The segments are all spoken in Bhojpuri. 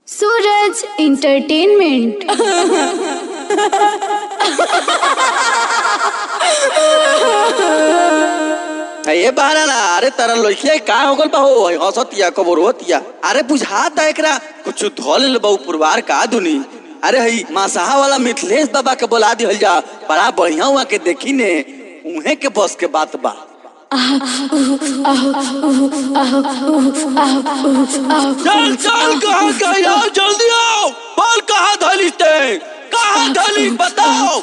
सूरज इंटरटेनमेंट ये बहाना ना अरे तारा लइकिया का हो गल बा हो हंसतिया कबर होतिया अरे बुझाता एकरा कुछ धोल बहु पुरवार का दुनी अरे हई मासाहा वाला मिथिलेश बाबा के बुला दिहल जा बड़ा बढ़िया हुआ के देखी ने उहे के बस के बात बा चल चल कहाँ गए आओ जल्दी आओ बोल कहाँ धली ते कहाँ धली बताओ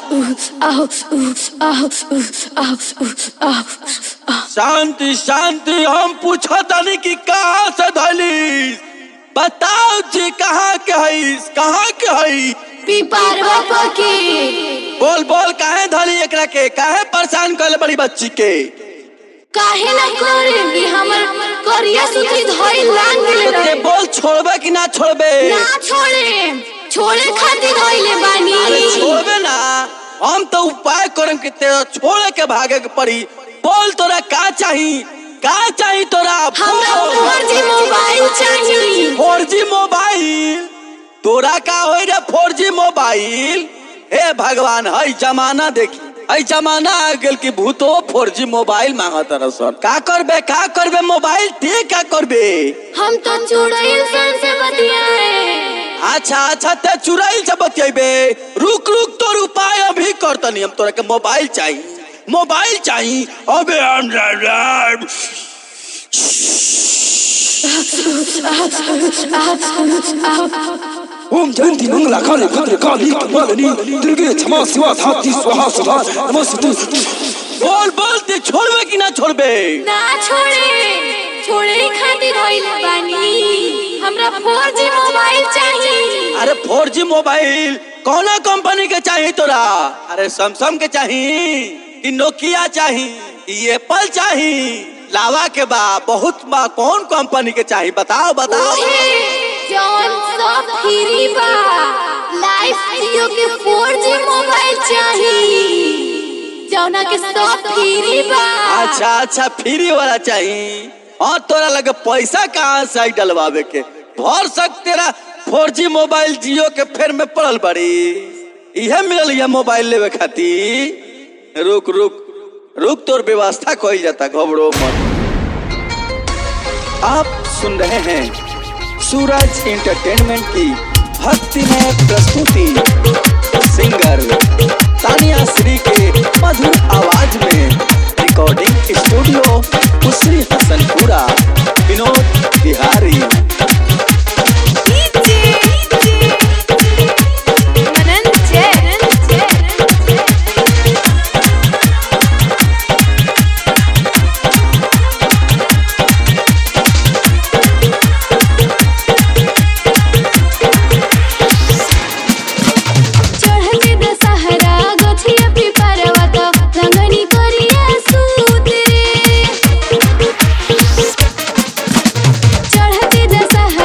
शांति शांति हम पूछा तानी कि कहाँ से धली बताओ जी कहाँ के हई कहाँ के हई पीपारवा पके बोल बोल काहे धली एकरा के काहे परेशान कर बड़ी बच्ची के काहे ना करे कि हमर करिया सुती धोई लाग गेले ते रहे बोल छोड़बे कि ना छोड़बे ना छोड़े छोड़े खातिर धोइले अरे बानी छोड़बे ना हम तो उपाय करम कि तेरा छोड़े के भागे के पड़ी बोल तोरा का चाही का चाही तोरा हमरा फोर जी मोबाइल चाहिए फोर जी मोबाइल तोरा का हो रे फोर जी मोबाइल हे भगवान हई जमाना देखी हई जमाना आ गेल कि भूतो फोर जी मोबाइल मांगत रसन का करबे का करबे मोबाइल ते का करबे हम तो चुड़ैल सन से बतियाए अच्छा अच्छा ते चुराइल से बतियेबे रुक रुक तोर उपाय अभी करतनी हम तोरा के मोबाइल चाहिए मोबाइल चाहिए अबे हम ओम जयंती मंगला काली भद्र काली कपालिनी दुर्गे क्षमा शिवा धात्री स्वाहा सुधा नमस्ते बोल बोल ते छोड़बे कि ना छोड़बे ना छोड़े छोड़े खातिर धोइले बानी हमरा फोर जी मोबाइल चाहिए अरे फोर जी मोबाइल कौना कंपनी के चाहिए तोरा अरे सैमसंग के चाहिए कि नोकिया चाहिए कि एप्पल चाहिए लावा के बा बहुत बा कौन कंपनी के चाहिए बताओ बताओ जौन सब फ्री बा लाइफ जियो के 4G मोबाइल चाहिए जौना के सब फ्री बा अच्छा अच्छा फ्री वाला चाहिए और तोरा लगे पैसा कहाँ से आई डलवावे के भर सक तेरा फोर जी मोबाइल जियो के फेर में पड़ल बड़ी इहे मिलल ये मोबाइल लेवे खातिर रुक रुक रुक तोर व्यवस्था कही जाता घबरो मत आप सुन रहे हैं सूरज एंटरटेनमेंट की भक्तिमय प्रस्तुति सिंगर तानिया श्री के मधुर आवाज में रिकॉर्डिंग स्टूडियो उसरी हसनपुरा विनोद बिहारी चढ़ते दशहरा गोछिया पिपरवा तो रंगनी करिया सूत रे चढ़ते दशहरा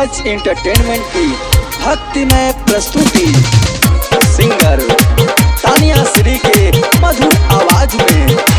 राज एंटरटेनमेंट की भक्तिमय प्रस्तुति सिंगर तानिया श्री के मधुर आवाज में